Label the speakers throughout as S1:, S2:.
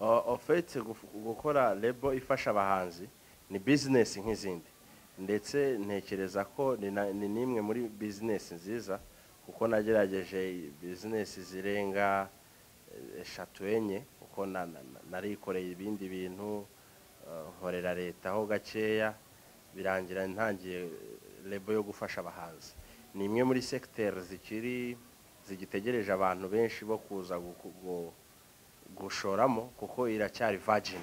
S1: uretse guf- gukora lebo ifasha abahanzi ni bizinesi nk'izindi ndetse ntekereza ko ni na- ni n'imwe muri bizinesi nziza kuko nagerageje bizinesi zirenga eh, eshatu enye kuko na- na- na- narikoreye ibindi bintu eh, nkorera leta ho gakeya birangira ntangiye lebo yo gufasha abahanzi ni imwe muri sekiteri zikiri zigitegereje abantu benshi bo kuza guku- gu- gushoramo kuko iracyari virgin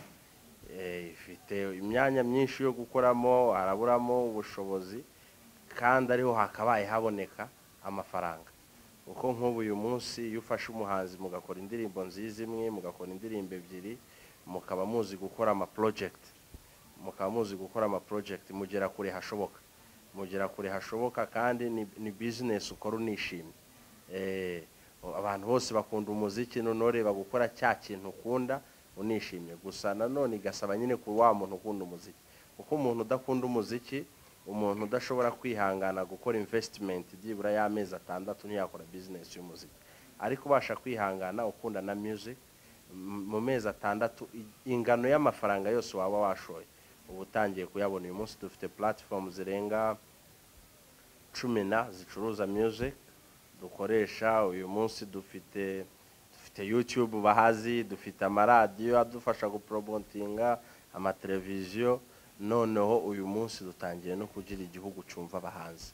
S1: Eh, ifite imyanya myinshi yo gukoramo haraburamo ubushobozi kandi ariho hakabaye haboneka amafaranga kuko nk'ubu uyu munsi iyo ufashe umuhanzi mugakora indirimbo nziza imwe mugakora indirimbo ebyiri mukaba muzi gukora ama project mukaba muzi gukora ama project mugera kure hashoboka mugera kure hashoboka kandi ni, ni business ukora unishimye Eh, abantu bose bakunda umuziki noneho reba gukora cya kintu ukunda unishimye gusa nanone igasaba nyine ku wa muntu ukunda umuziki kuko umuntu udakunda umuziki umuntu udashobora kwihangana gukora investment byibura y'amezi atandatu ntiyakora business y'umuziki ariko ubasha kwihangana ukunda na music m- mu mezi atandatu i- ingano y'amafaranga yose waba washoye uba utangiye kuyabona uyu munsi dufite platform zirenga cumi na zicuruza music dukoresha uyu munsi dufite dufite youtube bahazi dufite amaradiyo adufasha gupromotinga amateleviziyo noneho uyu munsi dutangiye no kugira igihugu cyumva abahanzi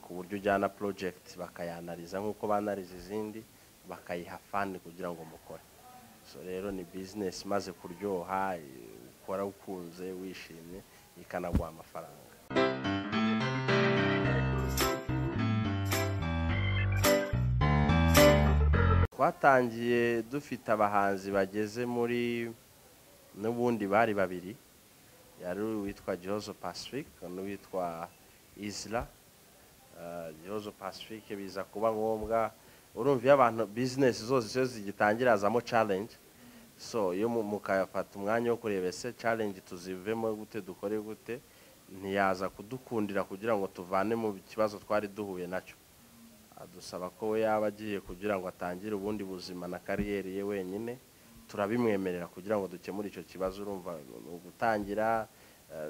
S1: ku buryo ujyana project bakayanariza nk'uko banariza izindi bakayiha fani kugira ngo mukore so rero ni business imaze kuryoha ukora ukunze wishimye ikanaguha amafaranga twatangiye dufite abahanzi bageze muri n'ubundi bari babiri yari uwitwa gihozo pacific n'uwitwa isla Eh, gihozo pacific biza kuba ngombwa urumva iyo abantu bizinesi zose iyo zigitangira hazamo challenge so iyo mu- mukafata umwanya wo kureba ese challenge tuzivemo gute dukore gute ntiyaza kudukundira kugira ngo tuvane mu kibazo twari duhuye nacyo adusaba ko we yaba agiye kugira ngo atangire ubundi buzima na kariyeri ye wenyine turabimwemerera kugira ngo dukemure icyo kibazo urumva ni gutangira eh,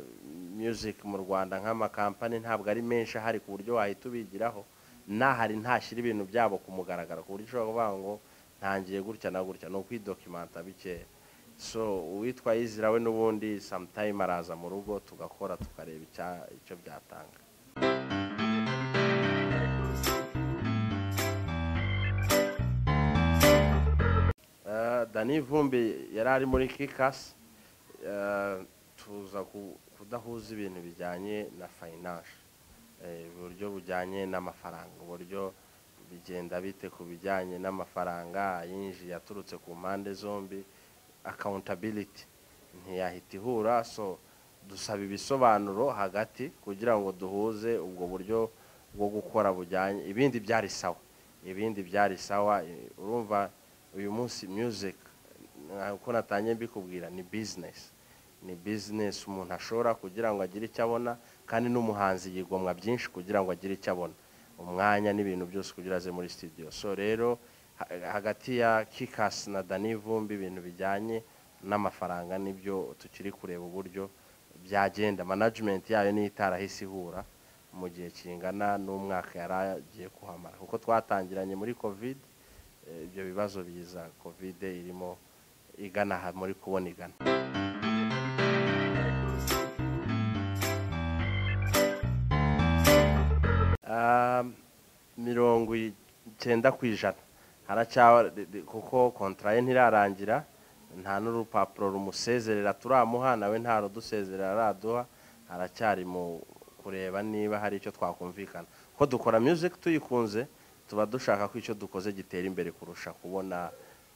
S1: music mu rwanda nk'amakampani ntabwo ari menshi ahari ku buryo wahita ubigiraho n'ahari ntashyira ibintu byabo ku mugaragaro ku buryo ushobora kuvuga ngo ntangiye gutya na gutya ni ukwidokimanta bikeya so uwitwa yizira we n'ubundi sometime araza mu rugo tugakora tukareba icya- icyo byatanga Eh, Dani Vumbi yari ari muri Kikas eh, tuza ku- kudahuza ibintu bijyanye na finance eh, uburyo bujyanye n'amafaranga uburyo bigenda bite ku bijyanye n'amafaranga yinjiye aturutse ku mpande zombi accountability ntiyahita ihura so dusaba ibisobanuro hagati kugira ngo duhuze ubwo buryo bwo gukora bujyanye ibindi byari sawa ibindi byari sawa eh, urumva uyu munsi music eh, uko natangiye mbikubwira ni business ni business umuntu ashobora kugira ngo agire icyo abona kandi n'umuhanzi yigomwa byinshi kugira ngo agire icyo abona umwanya n'ibintu byose kugira aze muri studio so rero ha- hagati ya Kikas na Dani Vumbi ibintu bijyanye n'amafaranga nibyo tukiri kureba uburyo byagenda management yayo niyo itarahise ihura mu gihe kingana n'umwaka yari agiye kuhamara kuko twatangiranye muri covid eh, ibyo bibazo biza covid irimo igana aha muri kubona igana Ah, mirongo icyenda ku ijana haracyawa de- de- kuko kontara ye ntirarangira nta n'urupapuro rumusezerera turamuha nawe nta rudusezerera araduha haracyari mu kureba niba hari icyo twakumvikana ko dukora music tuyikunze tuba dushaka ko icyo dukoze gitera imbere kurusha kubona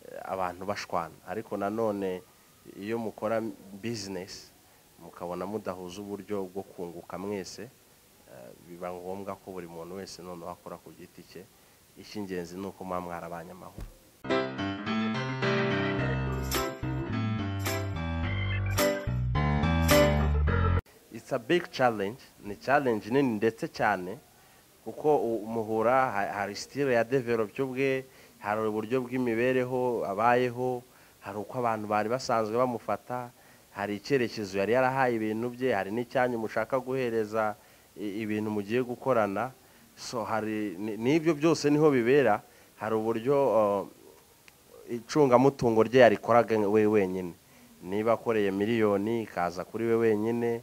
S1: eh, abantu bashwana ariko nanone iyo mukora business mukabona mudahuza uburyo bwo kunguka mwese Eh, biba ngombwa ko buri muntu wese noneho akora ku giti cye icy'ingenzi ni uko muba mwarabanye amahoro it's a big challenge ni challenge nini ndetse cyane kuko u- umuhura ha- hari style ya develop ubwe hari uburyo bw'imibereho abayeho hari uko abantu bari basanzwe bamufata hari icyerekezo yari yarahaye ibintu bye hari n'icyanya umushaka guhereza i- ibintu mugiye gukorana so hari ni- n'ibyo byose niho bibera hari uburyo uh, icungamutungo rye yarikoraga we wenyine niba akoreye miliyoni ikaza kuri we wenyine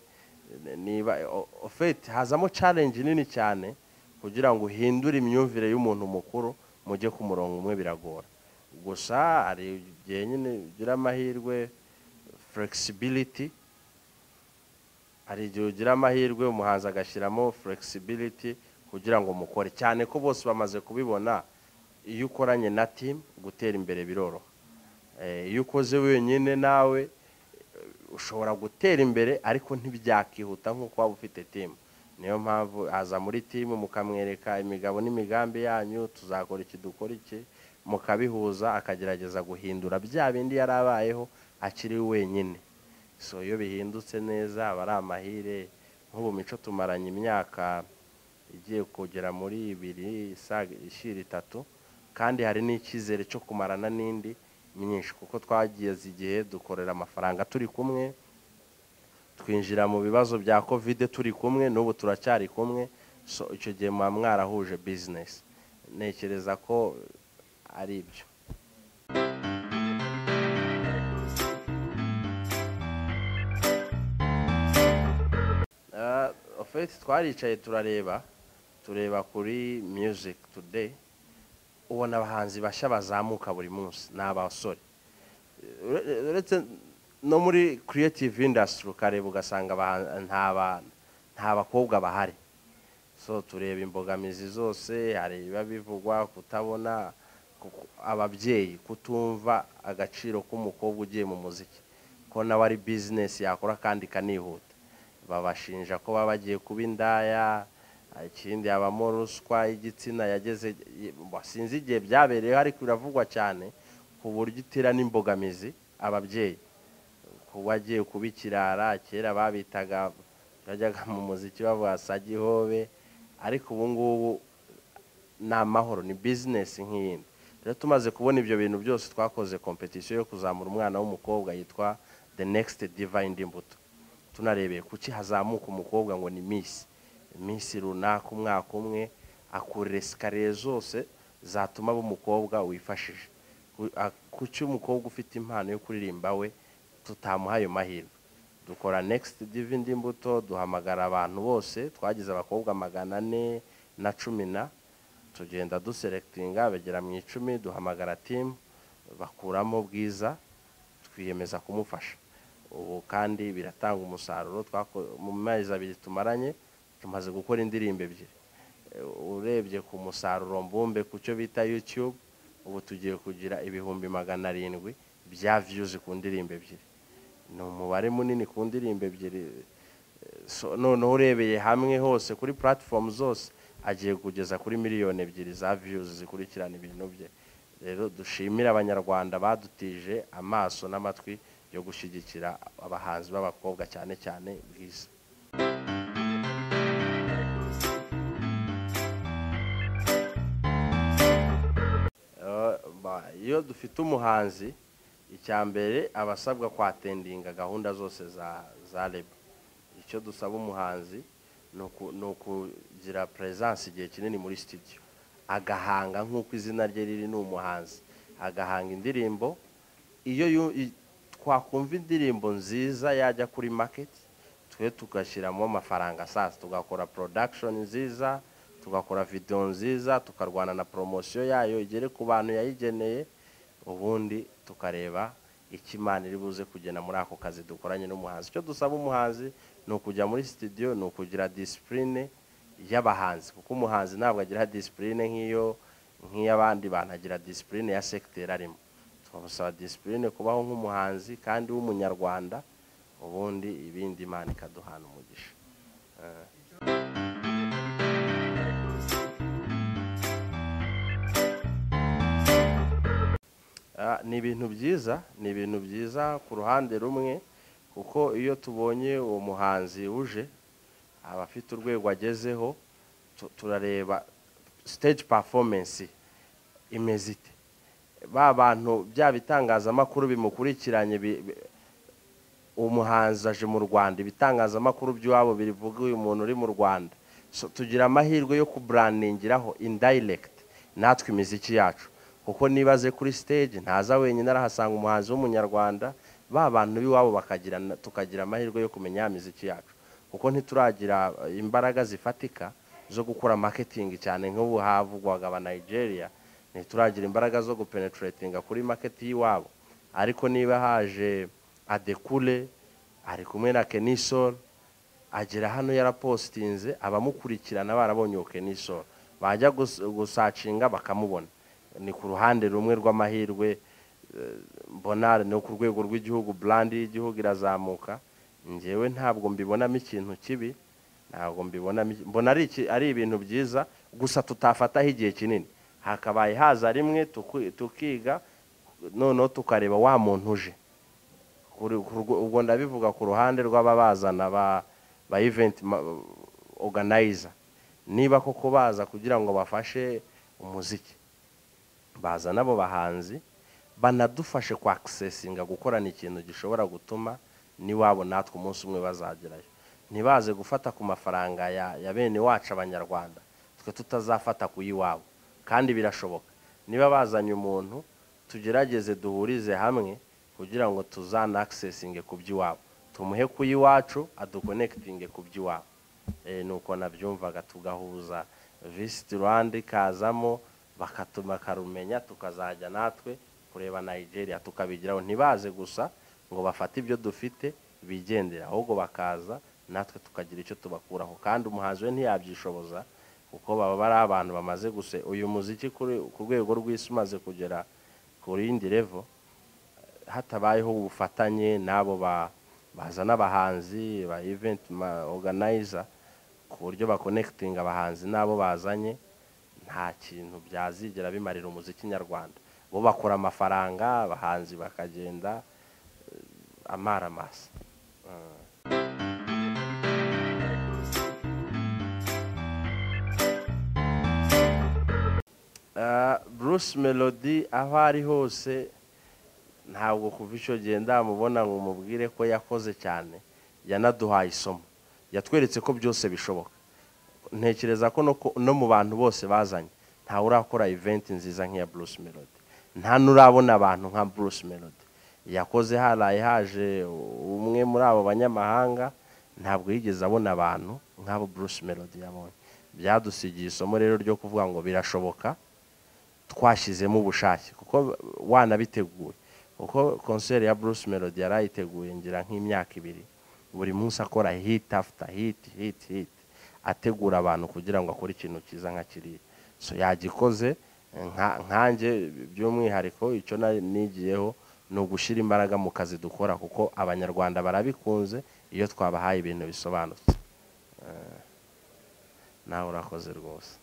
S1: niba o- ofeti hazamo challenge nini cyane kugira ngo uhindure imyumvire y'umuntu mukuru mujye ku murongo umwe biragora gusa hari igihe nyine ugira amahirwe flexibility hari igihe ugira amahirwe umuhanzi agashyiramo flexibility kugira ngo mukore cyane ko bose bamaze kubibona iyo ukoranye na team gutera imbere biroroha Eh, iyo ukoze wenyine nawe eh, ushobora gutera imbere ariko ntibyakihuta nk'uko waba ufite team niyo mpamvu aza muri team mukamwereka imigabo n'imigambi yanyu tuzakora iki dukora iki mukabihuza akagerageza guhindura bya bindi yari abayeho akiri wenyine so iyo bihindutse neza aba ari amahire nk'ubu mico tumaranye imyaka igiye kugera muri ibiri isaga- ishira itatu kandi hari n'icyizere cyo kumarana n'indi myinshi kuko twageze igihe dukorera amafaranga turi kumwe twinjira mu bibazo bya kovide turi kumwe n'ubu turacyari kumwe so icyo gihe muba mwarahuje bizinesi ntekereza ko ari ibyo ofeti twaricaye turareba tureba kuri music today ubona abahanzi bashya bazamuka buri munsi ni abasore Ure- uretse no muri creative industry ukareba ugasanga abahan- nta ba- nta bakobwa bahari so tureba imbogamizi zose hari ibiba bivugwa kutabona ku- ababyeyi kutumva agaciro k'umukobwa ugiye mu muziki ko nawe ari bizinesi yakora kandi ikanihuta babashinja ko baba bagiye kuba indaya ikindi habamo ruswa y'igitsina yageze wa, sinzi igihe byabereyeho ariko biravugwa cyane ku buryo itera n'imbogamizi ababyeyi kuba agiye kuba ikirara kera babitaga bajyaga mu muziki bavuga sagihobe ariko ubu ngubu ni amahoro ni bizinesi nk'iyindi rero tumaze kubona ibyo bintu byose twakoze kompetisiyo yo kuzamura umwana w'umukobwa yitwa the next divine imbuto tunarebeye kuki hazamuka umukobwa ngo ni misi iminsi runaka umwaka umwe akurira sikariye zose zatuma aba umukobwa wifashije Ku- a- kuki umukobwa ufite impano yo kuririmba we tutamuha ayo mahirwe dukora next divindi imbuto duhamagara abantu bose twagize abakobwa magana ane na cumi na tugenda duserekitinga bagera mu icumi duhamagara timu bakuramo bwiza twiyemeza kumufasha ubu kandi biratanga umusaruro twako- mu mezi abiri tumaranye tumaze gukora indirimbo ebyiri Eh, urebye ku musaruro mbumbe ku cyo bita youtube ubu tugiye kugira ibihumbi magana arindwi bya viyuzi ku ndirimbo ebyiri ni umubare munini ku ndirimbo ebyiri so noneho urebeye hamwe hose kuri platform zose agiye kugeza kuri miliyoni ebyiri za views zikurikirana ibintu bye rero dushimire abanyarwanda badutije amaso n'amatwi yo gushyigikira abahanzi b'abakobwa cyane cyane bwiza Eh, ba- iyo dufite umuhanzi icya mbere aba asabwa kwatendinga gahunda zose za za leba icyo dusaba umuhanzi ni uku- ni ukugira peresanse igihe kinini muri studio agahanga nk'uko izina rye riri ni umuhanzi agahanga indirimbo iyo yu- i- twakumva indirimbo nziza yajya kuri market twe tugashyiramo amafaranga sasa tugakora production nziza tugakora video nziza tukarwana na promosiyo yayo igere ku bantu yayigeneye ubundi tukareba icyo imana iri buze kugena muri ako kazi dukoranye n'umuhanzi icyo dusaba umuhanzi ni ukujya muri studio ni ukugira discipline y'abahanzi kuko umuhanzi ntabwo agira discipline nk'iyo nk'iy'abandi bantu agira discipline ya secteur arimo twamusaba discipline kubaho nk'umuhanzi kandi w'umunyarwanda ubundi ibindi imana ikaduhana umugisha Ah, ni ibintu byiza ni ibintu byiza ku ruhande rumwe kuko iyo tubonye uwo muhanzi uje aba afite urwego agezeho tu- turareba stage performance imeze ite ba bantu bya bitangazamakuru bimukurikiranye bi- bi- umuhanzi aje mu rwanda ibitangazamakuru by'iwabo birivuga uyu muntu uri mu rwanda So, tugira amahirwe yo kuburandingiraho indirect natwe imiziki yacu kuko nibaze kuri stage ntaza wenyine arahasanga umuhanzi w'umunyarwanda ba bantu b'iwabo bakagira na- tukagira amahirwe yo kumenya ya miziki yacu kuko ntituragira eh, imbaraga zifatika zo gukora marketing cyane nk'ubu havugwaga aba Nigeria ntituragira imbaraga zo gupenetratinga kuri market y'iwabo ariko niba haje adekule ari kumwe na kenisol agera hano yarapositinze abamukurikirana barabonye uwo kenisol bajya gus- gusacinga bakamubona ni ku ruhande rumwe rw'amahirwe eh, mbona ni ku rwego rw'igihugu burandi y'igihugu irazamuka ngewe ntabwo mbibonamo ikintu kibi ntabwo mbibonamo iki- mbona ari iki- ari ibintu byiza gusa tutafataho igihe kinini hakabaye haza rimwe tuku- tukiga noneho tukareba wa muntu uje Kuri- ku rwo- ubwo ndabivuga ku ruhande rw'ababazana ba ba event ma- organizer niba koko baza kugira ngo bafashe umuziki baza nabo bahanzi banadufashe kwa akisesinga gukorana ikintu gishobora gutuma n'iwabo natwe umunsi umwe bazagerayo ntibaze gufata ku mafaranga ya, ya bene wacu abanyarwanda twe tutazafata ku y'iwabo kandi birashoboka niba bazanye umuntu tugerageze duhurize hamwe kugira ngo tuzana akisesinge ku by'iwabo tumuhe ku y'iwacu adukonekitinge ku by'iwabo e, ni uko nabyumvaga tugahuza visiti rwanda ikazamo bakatuma akarumenya tukazajya natwe kureba nigeria tukabigiraho ntibaze gusa ngo bafate ibyo dufite bigendera ahubwo bakaza natwe tukagira icyo tubakuraho kandi umuhanzi we ntiyabyishoboza kuko baba bari abantu bamaze guse uyu muziki kuri- ku rwego rw'isi umaze kugera ku yindi level hatabayeho ubufatanye n'abo ba- bazana abahanzi ba event ma- organizer ku buryo bakonekitinga abahanzi n'abo bazanye nta kintu byazigera bimarira umuziki nyarwanda bo bakora amafaranga abahanzi bakagenda eh, amara masa Eh, Bruce Melody aho ari hose ntabwo kuva icyo gihe ndamubona ngo umubwire ko yakoze cyane yanaduhaye isomo yatweretse ko byose bishoboka ntekereza ko no ku- no mu bantu bose bazanye ntawe urakora event nziza nk'iya Bruce Melody nta n'urabona abantu nka Bruce Melody yakoze haraye haje umwe muri abo banyamahanga ntabwo yigeze abona abantu nk'abo Bruce Melody yabonye byadusigiye isomo rero ryo kuvuga ngo birashoboka twashyizemo ubushake kuko wanabiteguye kuko konseri ya Bruce Melody yarayiteguye ngira nk'imyaka ibiri buri munsi akora hit after hit hit hit ategura abantu kugira ngo akore ikintu cyiza nka kiriya so yagikoze nka- nkanjye by'umwihariko icyo nari nigiyeho ni ugushyira imbaraga mu kazi dukora kuko abanyarwanda barabikunze iyo twabahaye ibintu bisobanutse Eh, nawe urakoze rwose